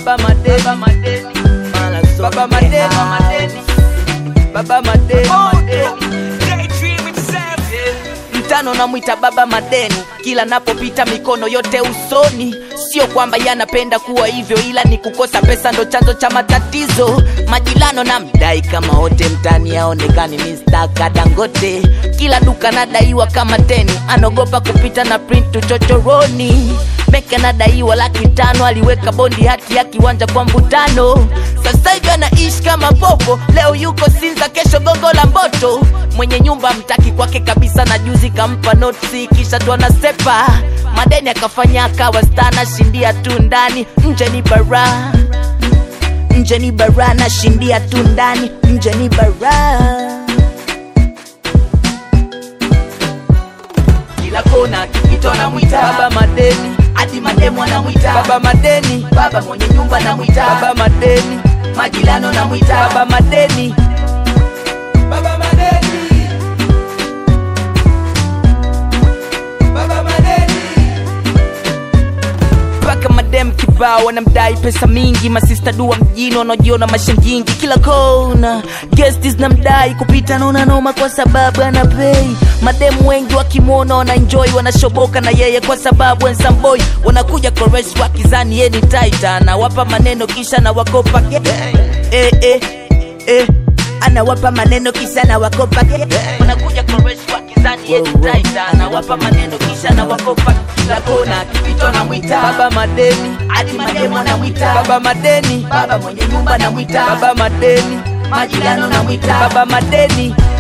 baba madeni baba madeni baba madeni baba madeni mtano namwita baba madeni kila napopita mikono yote usoni sio kwamba yanapenda kuwa hivyo ila ni kukosa pesa ndo chanzo cha matatizo majilano na mdai kama wote mtani aonekani mistaka dangote kila duka nadaiwa kama teni anaogopa kupita na print chochoroni Meke anadaiwa laki tano, aliweka bondi hati ya kiwanja kwa mvutano. Sasa hivi anaishi kama popo, leo yuko Sinza, kesho gongo la Mboto. Mwenye nyumba mtaki kwake kabisa, na juzi kampa notisi, kisha tu anasepa madeni, akafanya akawa stana, shindia tu ndani, nje ni bara, nje ni bara, na shindia tu ndani, nje ni bara. kila kona kipito anamwita baba madeni hadi mademu anamwita baba madeni baba mwenye nyumba anamwita baba madeni majilano anamwita baba madeni baba madeni baba madeni mpaka madem kibao wanamdai pesa mingi masista dua mjini wanaojiona mashangingi kila kona gesti zinamdai kupita naona noma kwa sababu ana pei mademu wengi wakimwona wanaenjoy wanashoboka na yeye kwa sababu ensamboi wanakuja koresh wakizani yeni taita anawapa maneno kisha na wakopa eh, eh, eh. anawapa maneno kisha na wakopa wanakuja koresh wakizani yeni taita anawapa maneno kisha na wakopa kila kona kipito anamwita baba madeni hadi mademu anamwita baba madeni baba mwenye nyumba anamwita baba madeni majirani anamwita baba madeni